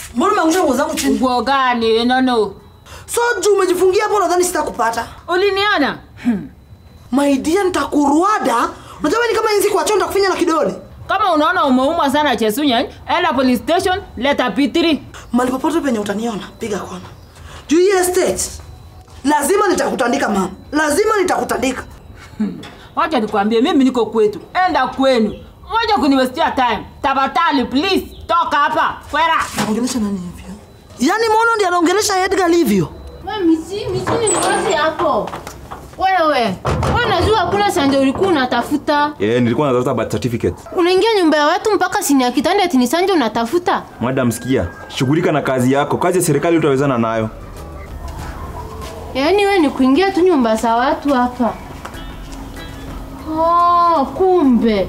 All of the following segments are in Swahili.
Mbona umeangusha nguo zangu chini? Nguo gani? Nono. So juu umejifungia hapo nadhani sitakupata. Uliniona? My dear nitakuruada. Unajua wewe ni kama inzi kwa chonda kufinya na kidole. Kama unaona umeumwa sana Chesunya, enda police station, leta P3. Mali popote penye utaniona, piga kona. Juu hii estate. Lazima nitakutandika mama. Lazima nitakutandika. Wacha nikwambie mimi niko kwetu. Enda kwenu. Wacha kuniwestia time. Tafadhali please toka hapa. Kwera. Anaongelesha nani hivyo? Yaani Mono ndiye anaongelesha Edgar hivyo. Misi, misi ni wazi hapo. Wewe, wewe unajua hakuna sanje ulikuwa unatafuta. Eh, nilikuwa natafuta birth certificate. Unaingia nyumba ya watu mpaka sini ya kitanda eti ni sanje unatafuta. Madam, sikia, shughulika na kazi yako. Kazi ya serikali utawezana nayo. Yaani wewe ni kuingia tu nyumba za watu hapa. Oh, kumbe.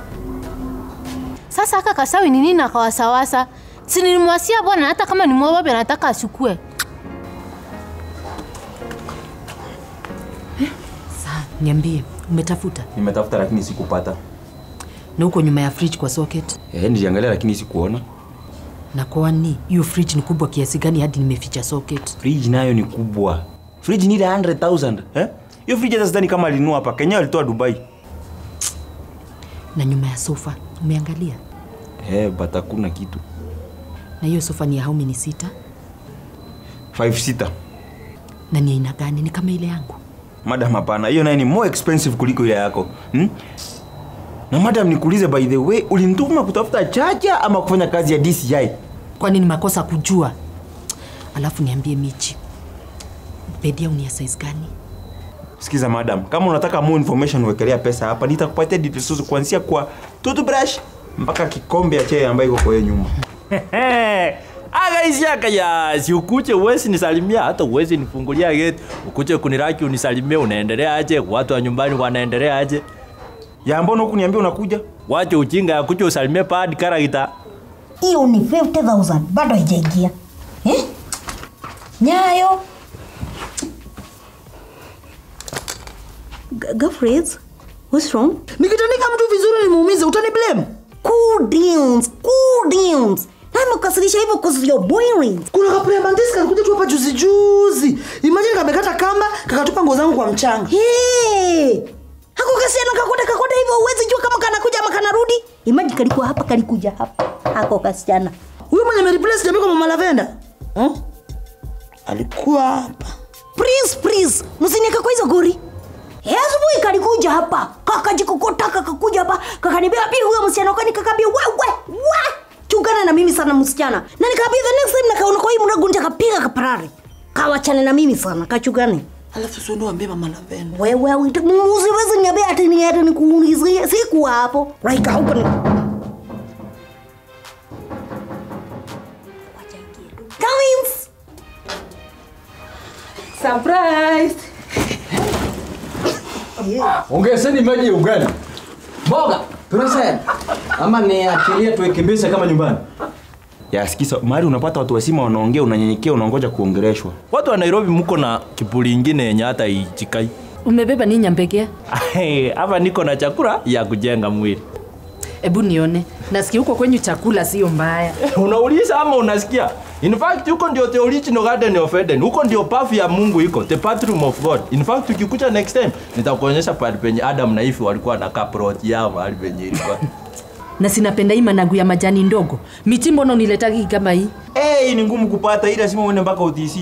Sasa aka kasawi ni nini akawasawasa? Si nilimwasia bwana hata kama ni mwababe anataka ashukue. Niambie, umetafuta Nimetafuta lakini sikupata. na uko nyuma ya fridge kwa socket? Eh, niliangalia lakini sikuona. Na kwani hiyo fridge ni kubwa kiasi gani hadi nimeficha socket? Fridge nayo ni kubwa. Fridge ni ile 100,000, eh? Hiyo fridge hata sidhani kama alinunua hapa. Kenya alitoa Dubai. Na nyuma ya sofa umeangalia? Eh, but hakuna kitu. Na hiyo sofa ni ya how many seater? 5 sita. Na ni aina gani? Ni kama ile yangu? Madam, hapana. Hiyo nayo ni more expensive kuliko ile yako. Hmm? Na madam, nikuulize by the way, ulinituma kutafuta chacha ama kufanya kazi ya DCI? Kwani ni makosa kujua? Alafu niambie Michi, bedi yangu ni ya size gani? Sikiza madam, kama unataka more information wekelea pesa hapa, nitakupatia details zote kuanzia kwa toothbrush mpaka kikombe ya chai ambayo iko kwa hiyo nyuma. akaisi akaya si ukuche uwezi nisalimia hata uwezi nifungulia gate ukuche kuniraki unisalimie unaendelea aje watu wa nyumbani wanaendelea aje Ya mbona huku niambia unakuja? wache ujinga akuche usalimie pad karakita hiyo ni 50000 bado haijaingia eh? nyayo G- girlfriends what's wrong Nikitandika mtu vizuri nimuumize, utani blame? cool downs cool downs namekasirisha hivyo cause you're boring Kuna kaprea bandisi kalikuja tu hapa juzi juzi. Imagine kamekata kamba, kakatupa nguo zangu kwa mchanga. hey! hako kasiana kakoda kakoda hivyo uwezi jua kama kanakuja ama kanarudi imaji kalikuwa hapa kalikuja hapa hako kasichana Huyo mwenye amereplace jamii kwa mama Lavenda. Hmm? Alikuwa hapa. please please msinieke kwa hizo gori Eh, asubuhi kalikuja hapa kakajikokota kakakuja hapa kakanibia pili huyo msichana kwani kakambia wewe we chungana na mimi sana msichana na nikaambia the next time nakaona kwa hii mrago nitakapiga kaparari kawachane na mimi sana kachungane Alafu sio ndo ambie mama Lavenda. wewe usiwezi niambia ati ni ati nikuulizie sikuwa hapo raika huko ni Collins Surprise. Ongezeni maji ya ugali. Mboga, tunasema. Ama ni achilie tuikimbishe kama nyumbani. Ya sikiza, mahali unapata watu wasima wanaongea, unanyenyekea, unaongoja kuongeleshwa. watu wa nairobi mko na kipuli ingine yenye hata ichikai Umebeba nini nyambegea? hapa niko na chakula ya kujenga mwili Ebu nione. Nasikia huko kwenyu chakula sio mbaya. unauliza ama unasikia in fact huko ndio the original garden of eden huko ndio path ya mungu iko the bathroom of god in fact ukikuja next time nitakuonyesha pale penye adam na ifi walikuwa na kaprot yao mahali penye ilikuwa Na sinapenda hii managu ya majani ndogo. Miti mbona uniletagi kama hii? Eh, hii ni ngumu kupata, ila lazima uende mpaka OTC.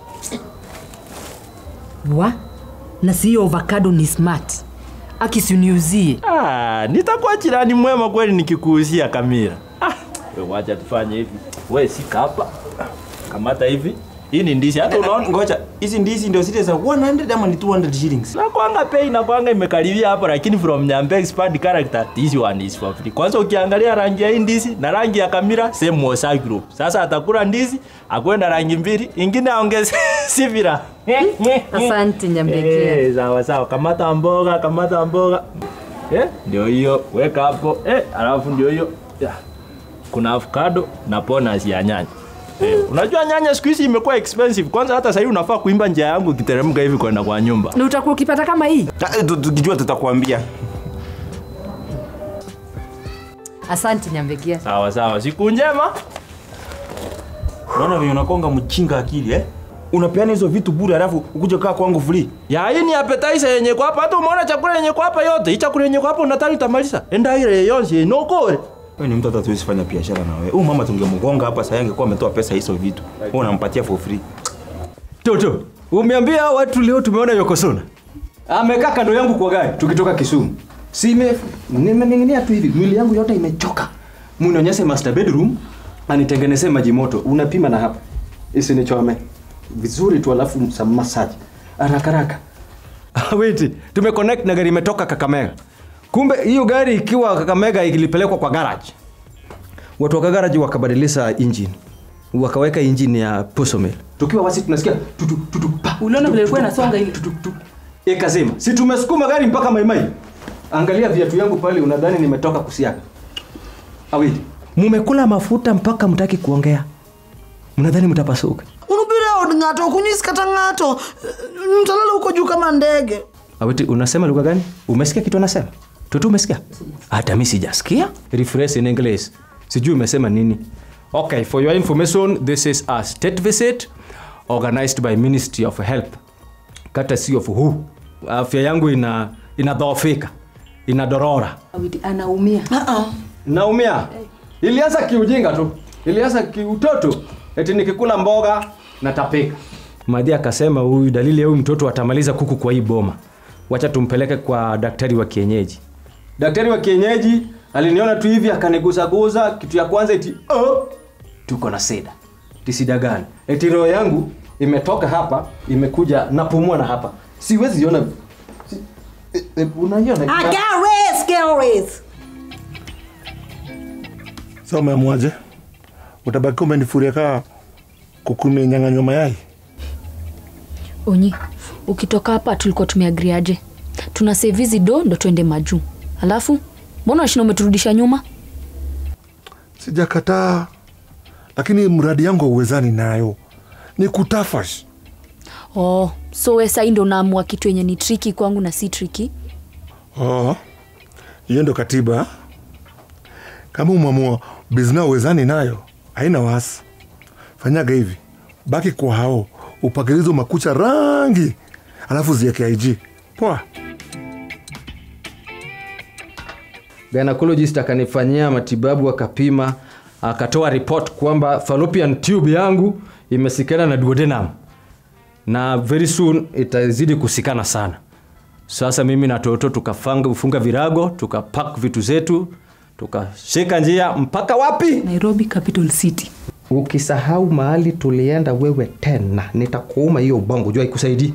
Wa? Na si hiyo avocado ni smart. Akisuniuzie. ah, nitakuwa jirani mwema kweli nikikuuzia kamera ah, we wacha tufanye hivi we sika hapa kamata hivi hii ni ndizi hata unaona Ngoja, hizi ndizi ndio zile za 100 ama ni 200 shillings? nakwanga pei nakwanga imekaribia hapo lakini from nyambe expand character this one is for free kwanza ukiangalia rangi ya hii ndizi na rangi ya kamera same Mosa group sasa atakula ndizi akwenda rangi mbili ingine aongeze sivira Asante nyambegea. Eh, sawa sawa kamata mboga kamata mboga eh, ndio hiyo weka hapo eh, alafu ndio hiyo Ya. kuna avocado na bonus ya nyanya Eh, unajua nyanya siku hizi imekuwa expensive kwanza hata sahii unafaa kuimba njia yangu ukiteremka hivi kwenda kwa nyumba Na utakuwa ukipata kama hii? Ta- tu- Tukijua tutakwambia. Asante nyambegea. sawa sawa siku njema Unaona vile unakonga mchinga akili eh? Unapeana hizo vitu bure alafu ukuje kaa kwangu free. Ya hii ni appetizer yenye kwa hapa. Hata umeona chakula yenye kwa hapa yote. Hii chakula yenye kwa hapa unataka utamaliza. Enda ile yonse inokore. Wewe ni mtu hata tuwezi fanya biashara na wewe. Huyu mama tungemgonga hapa sasa angekuwa ametoa pesa hizo vitu. Wewe unampatia for free. Toto, umeambia hao watu leo tumeona Yokosona. Amekaa kando yangu kwa gari tukitoka Kisumu. Sime nimening'inia tu hivi, mwili yangu yote imechoka. Munionyeshe master bedroom, anitengenezee maji moto. Unapima na hapa. Isinichome. Vizuri tu alafu some massage. Haraka haraka. Ah, Wait, tumeconnect na gari imetoka Kakamega. Kumbe hiyo gari ikiwa Kakamega ilipelekwa kwa garage. Watu wa garage wakabadilisha engine. Wakaweka engine ya Posomel. Tukiwa wasi tunasikia tutu tutu pa. Uliona vile ilikuwa inasonga ile. Ikazima. Si tumesukuma gari mpaka Maimai. Angalia viatu yangu pale unadhani nimetoka kusiaga. Awili. Mumekula mafuta mpaka mtaki kuongea. Mnadhani mtapasuka. Unubira od ng'ato kunyisikata ng'ato mtalala huko juu kama ndege. Awiti, unasema lugha gani? Umesikia kitu anasema? Tutu umesikia? Hata mimi sijasikia. Refresh in English. Sijui umesema nini. Okay, for your information, this is a state visit organized by Ministry of Health. Courtesy of who? Afya yangu ina inadhoofika. Inadorora. Awiti anaumia. Naumia. Ilianza kiujinga tu. Ilianza kiutoto. Eti nikikula mboga natapika. Madhi akasema huyu dalili ya huyu mtoto atamaliza kuku kwa hii boma. Wacha tumpeleke kwa daktari wa kienyeji. Daktari wa kienyeji aliniona tu hivi akanigusaguza kitu ya kwanza eti oh, tuko na sida. Eti sida gani? Eti roho yangu imetoka hapa imekuja napumua na hapa. Siwezi iona. Si, e, e, unaiona? Ah, Gareth, Gareth. Sasa umeamuaje? Utabaki umenifuria kaa kukumenyang'anywa mayai? Onyi, ukitoka hapa tulikuwa tumeagriaje? Tuna save hizi do ndo twende majuu. Alafu mbona washina umeturudisha nyuma? Sijakataa, lakini mradi yangu hauwezani nayo, ni kutafash. Oh, so we sai ndo naamua kitu yenye ni triki kwangu na si triki. Oh, hiyo ndo katiba. Kama umamua bizna uwezani nayo, haina wasi. Fanyaga hivi, baki kwa hao, upakilizo makucha rangi, alafu zieke IG. Poa. gynecologist akanifanyia matibabu akapima akatoa report kwamba fallopian tube yangu imesikana na duodenum na very soon itazidi kusikana sana sasa mimi na toto tukafunga virago tukapak vitu zetu tukashika njia mpaka wapi Nairobi Capital City. ukisahau mahali tulienda wewe tena nitakuuma hiyo ubongo jua ikusaidii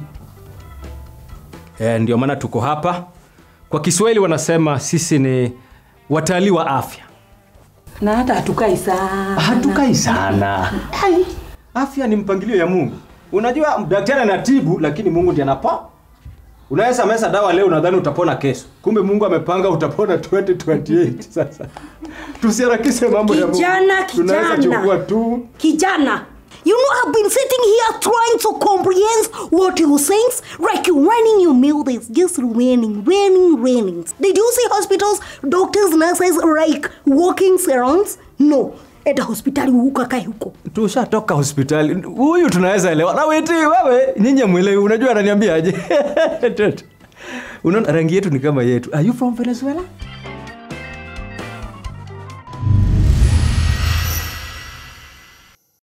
e, ndio maana tuko hapa kwa kiswahili wanasema sisi ni watalii wa afya Na hata hatukai sana. hatukai sana Ai, afya ni mpangilio ya mungu unajua daktari anatibu lakini mungu ndiye anapa unaweza mesa dawa leo unadhani utapona kesho kumbe mungu amepanga utapona 2028 sasa tusiharakishe mambo ya mungu Kijana, tunaweza kijana. chukua tu Kijana, you know I've been sitting here trying to comprehend what you saying. Like you running your mouth is just raining, raining, raining. Did you see hospitals, doctors, nurses like walking around? No. Enda hospitali ukakae huko. tushatoka hospitali huyu tunaweza elewa na weti wewe nyinyi mwelewi unajua ananiambiaje unaona rangi yetu ni kama yetu are you from venezuela